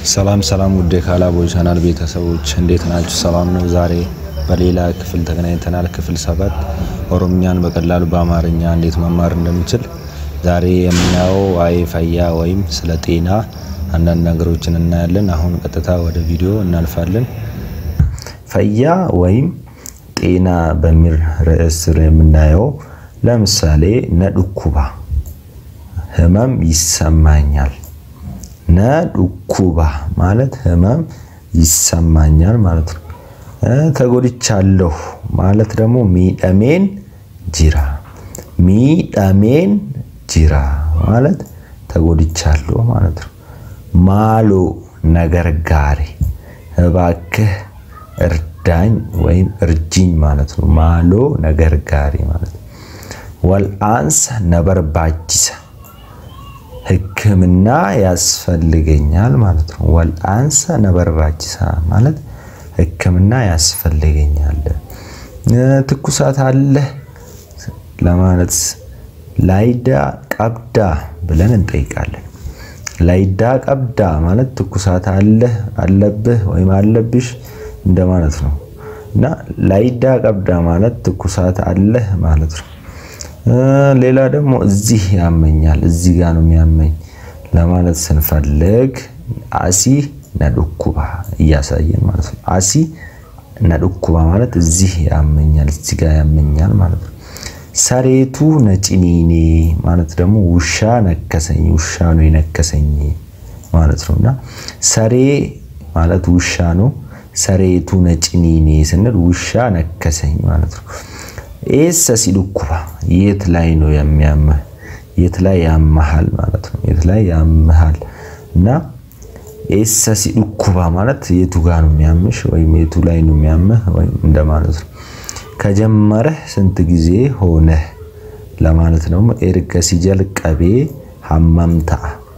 ሰላም ሰላም ውድ የካላቦ ቻናል ቤተሰቦች እንዴት ናችሁ? ሰላም ነው። ዛሬ በሌላ ክፍል ተገናኝተናል። ክፍል ሰባት ኦሮምኛን በቀላሉ በአማርኛ እንዴት መማር እንደምችል ዛሬ የምናየው ዋይ ፈያ ወይም ስለ ጤና አንዳንድ ነገሮችን እናያለን። አሁን ቀጥታ ወደ ቪዲዮ እናልፋለን። ፈያ ወይም ጤና በሚል ርዕስ ስር የምናየው ለምሳሌ ነዱኩባ ህመም ይሰማኛል ነዱኩባ ማለት ህመም ይሰማኛል ማለት ነው። ተጎድቻለሁ ማለት ደግሞ ሚደሜን ጅራ ሚደሜን ጅራ ማለት ተጎድቻለሁ ማለት ነው። ማሎ ነገር ጋሪ እባክህ እርዳኝ ወይም እርጅኝ ማለት ነው። ማሎ ነገር ጋሪ ማለት ነው። ወልአንስ ነበርባችሰ ሕክምና ያስፈልገኛል ማለት ነው። ወልአንሰ ነበርባችሳ ማለት ሕክምና ያስፈልገኛል። ትኩሳት አለ ለማለት ላይዳ ቀብዳ ብለን እንጠይቃለን። ላይዳ ቀብዳ ማለት ትኩሳት አለ አለብህ ወይም አለብሽ እንደማለት ነው እና ላይዳ ቀብዳ ማለት ትኩሳት አለህ ማለት ነው። ሌላ ደግሞ እዚህ ያመኛል፣ እዚህ ጋር ነው የሚያመኝ ለማለት ስንፈልግ አሲ ነዱኩባ እያሳየን ማለት ነው። አሲ ነዱኩባ ማለት እዚህ ያመኛል፣ እዚህ ጋር ያመኛል ማለት ነው። ሰሬቱ ነጭኒኔ ማለት ደግሞ ውሻ ነከሰኝ፣ ውሻ ነው የነከሰኝ ማለት ነው እና ሰሬ ማለት ውሻ ነው። ሰሬቱ ነጭኒኔ ስንል ውሻ ነከሰኝ ማለት ነው። ኤሰ ሲዱኩባ የት ላይ ነው የሚያምህ? የት ላይ ያመሃል ማለት ነው። የት ላይ ያመሃል እና ኤሰ ሲዱኩባ ማለት የቱ ጋር ነው የሚያምሽ ወይም የቱ ላይ ነው የሚያምህ ወይም እንደማለት ነው። ከጀመረህ ስንት ጊዜ ሆነህ ለማለት ነው። ኤርገ ሲጀልቀቤ ሀመምታ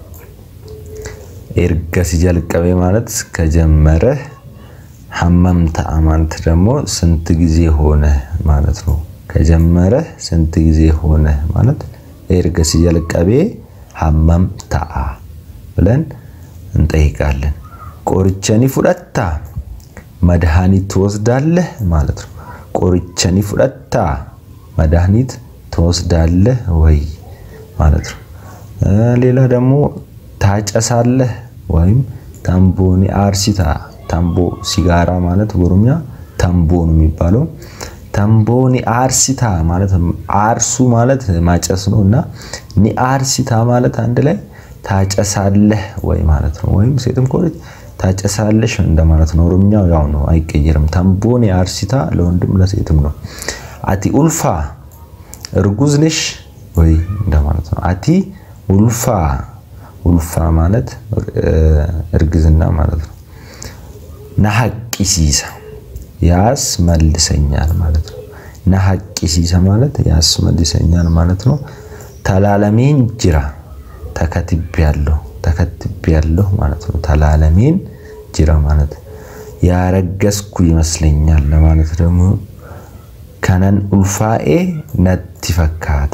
ኤርገ ሲጀልቀቤ ማለት ከጀመረህ ሀመምታ ማለት ደግሞ ስንት ጊዜ ሆነህ ማለት ነው። ከጀመረህ ስንት ጊዜ ሆነህ ማለት ኤርገ ሲጀልቀቤ ሀመምታ ብለን እንጠይቃለን። ቆርቸኒ ፉደታ መድኃኒት ትወስዳለህ ማለት ነው። ቆርቸኒ ፉደታ መድኃኒት ትወስዳለህ ወይ ማለት ነው። ሌላ ደግሞ ታጨሳለህ ወይም ታምቦኒ አርሲታ ታምቦ ሲጋራ ማለት በኦሮምኛ ታምቦ ነው የሚባለው። ታምቦኒ አርሲታ ማለት አርሱ ማለት ማጨስ ነው እና ኒ አርሲታ ማለት አንድ ላይ ታጨሳለህ ወይ ማለት ነው። ወይም ሴትም ከሆነች ታጨሳለሽ እንደማለት ነው። ኦሮምኛው ያው ነው አይቀየርም። ታምቦኒ አርሲታ ለወንድም ለሴትም ነው። አቲ ኡልፋ እርጉዝ ነሽ ወይ እንደማለት ነው። አቲ ኡልፋ ኡልፋ ማለት እርግዝና ማለት ነው። ናሐቂሲሳ ያስመልሰኛል ማለት ነው። ናሐቂሲሳ ማለት ያስመልሰኛል ማለት ነው። ተላለሜን ጅራ ተከትቤያለሁ ተከትቤያለሁ ማለት ነው። ተላለሜን ጅራ ማለት ያረገዝኩ ይመስለኛል ለማለት ደግሞ ከነን ኡልፋኤ ነቲ ፈካታ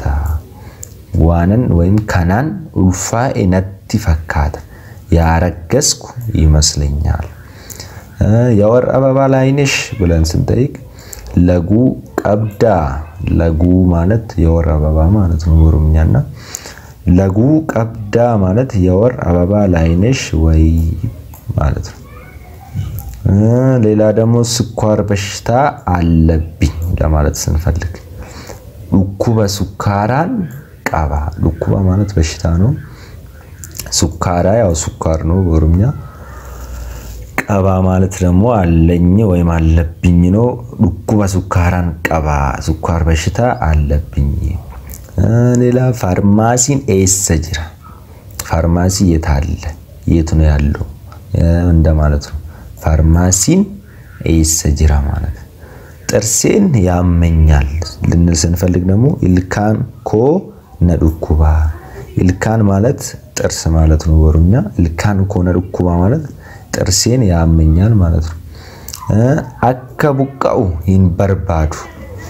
ዋነን ወይም ከናን ኡልፋኤ ነቲ ፈካታ ያረገዝኩ ይመስለኛል። የወር አበባ ላይ ነሽ ብለን ስንጠይቅ ለጉ ቀብዳ ለጉ ማለት የወር አበባ ማለት ነው በኦሮምኛና ለጉ ቀብዳ ማለት የወር አበባ ላይ ነሽ ወይ ማለት ነው። ሌላ ደግሞ ስኳር በሽታ አለብኝ ለማለት ስንፈልግ ዱኩበ ሱካራን ቀባ ዱኩባ ማለት በሽታ ነው። ሱካራ ያው ሱኳር ነው በኦሮምኛ ቀባ ማለት ደግሞ አለኝ ወይም አለብኝ ነው። ዱኩበ ሱካራን ቀባ ስኳር በሽታ አለብኝ። ሌላ ፋርማሲን ኤሰ ጅራ ፋርማሲ የት አለ የት ነው ያለው እንደማለት ነው። ፋርማሲን ኤሰ ጅራ ማለት ጥርሴን ያመኛል ልንል ስንፈልግ ደግሞ ኢልካን ኮ ነዱኩባ ኢልካን ማለት ጥርስ ማለት ነው በኦሮምኛ። ኢልካን ኮ ነዱኩባ ማለት ጥርሴን ያመኛል ማለት ነው። አከ ቡቃኡ ሂንበርባዱ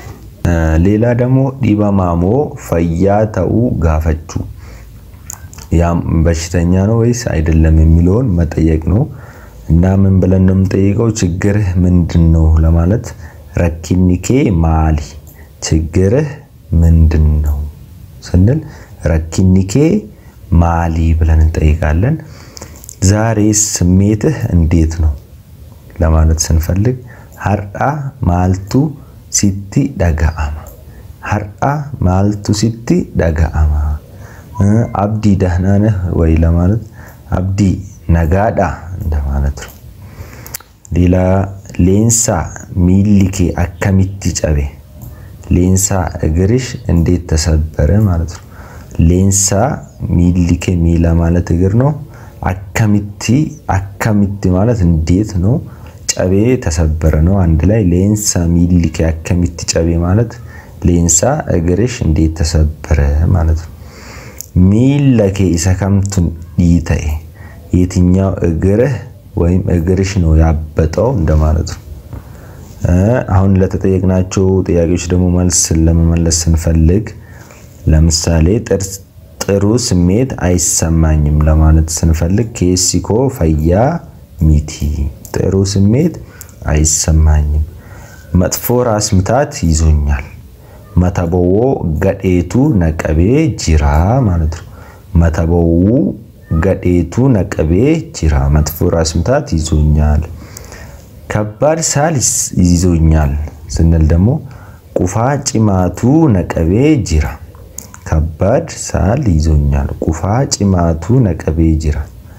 ሌላ ደግሞ ዲበማሞ ፈያ ተኡ ጋፈቹ ያም በሽተኛ ነው ወይስ አይደለም የሚለውን መጠየቅ ነው። እና ምን ብለን ነው የምንጠይቀው? ችግርህ ምንድን ነው ለማለት ረኪኒኬ ማሊ ችግርህ ምንድን ነው ስንል ረኪኒኬ ማሊ ብለን እንጠይቃለን። ዛሬ ስሜትህ እንዴት ነው ለማለት ስንፈልግ ሀርአ ማልቱ ሲቲ ደጋአማ ሀርአ ማልቱ ሲቲ ደጋአማ አብዲ ደህና ነህ ወይ ለማለት አብዲ ነጋዳ እንደማለት ነው። ሌላ ሌንሳ ሚሊኬ አከሚቲ ጨቤ ሌንሳ እግርሽ እንዴት ተሰበረ ማለት ነው። ሌንሳ ሚሊኬ ሚላ ማለት እግር ነው። አከሚቲ አከሚቲ ማለት እንዴት ነው። ጨቤ ተሰበረ ነው አንድ ላይ ሌንሳ ሚሊኬ አከሚቲ ጨቤ ማለት ሌንሳ እግርሽ እንዴት ተሰበረ ማለት ነው። ሚለኬ ኢሰከምቱን ይተኤ የትኛው እግርህ ወይም እግርሽ ነው ያበጠው እንደማለት ነው። አሁን ለተጠየቅናቸው ጥያቄዎች ደግሞ መልስ ለመመለስ ስንፈልግ ለምሳሌ ጥሩ ስሜት አይሰማኝም ለማለት ስንፈልግ ኬሲኮ ፈያ ሚቲ ጥሩ ስሜት አይሰማኝም። መጥፎ ራስ ምታት ይዞኛል። መተበዎ ገዴቱ ነቀቤ ጅራ ማለት ነው። መተበው ገዴቱ ነቀቤ ጅራ መጥፎ ራስ ምታት ይዞኛል። ከባድ ሳል ይዞኛል ስንል ደግሞ ቁፋ ጭማቱ ነቀቤ ጅራ ከባድ ሳል ይዞኛል። ቁፋ ጭማቱ ነቀቤ ጅራ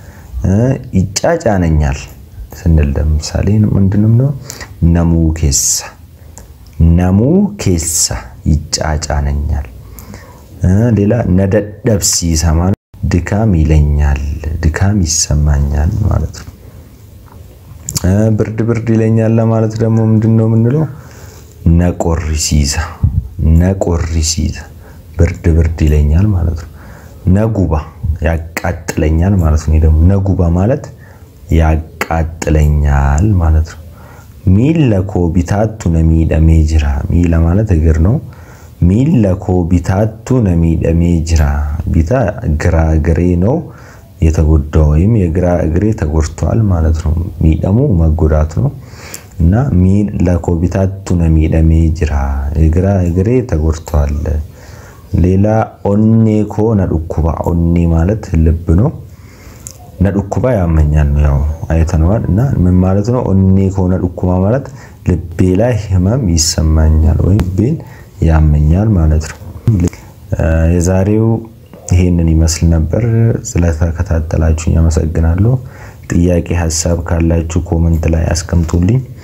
ይጫጫነኛል ስንል ለምሳሌ ምንድንም ነው ነሙ ኬሳ ነሙ ኬሳ ይጫጫነኛል። ሌላ ነደደብሲሳ ማለት ድካም ይለኛል፣ ድካም ይሰማኛል ማለት ነው። ብርድ ብርድ ይለኛል ለማለት ደግሞ ምንድን ነው የምንለው? ነቆሪሲሳ ነቆሪሲሳ ብርድ ብርድ ይለኛል ማለት ነው። ነጉባ ያቃጥለኛል ማለት ነው። ደግሞ ነጉባ ማለት ያቃጥለኛል ማለት ነው። ሚለኮ ቢታቱ ነሚደሜ ጅራ ሚለ ማለት እግር ነው። ሚለኮ ቢታቱ ነሚደሜ ጅራ ቢታ ግራ እግሬ ነው የተጎዳ ወይም የግራ እግሬ ተጎድቷል ማለት ነው። ሚደሙ መጎዳት ነው እና ሚለኮ ቢታቱ ነሚደሜ ጅራ የግራ እግሬ ተጎድቷል። ሌላ ኦኔ ኮ ነዱኩባ ኦኔ ማለት ልብ ነው። ነዱኩባ ያመኛል ነው ያው አይተነዋል። እና ምን ማለት ነው? ኦኔ ኮ ነዱኩባ ማለት ልቤ ላይ ህመም ይሰማኛል ወይም ልቤን ያመኛል ማለት ነው። የዛሬው ይሄንን ይመስል ነበር። ስለተከታተላችሁኝ አመሰግናለሁ። ጥያቄ ሀሳብ ካላችሁ ኮመንት ላይ አስቀምጡልኝ።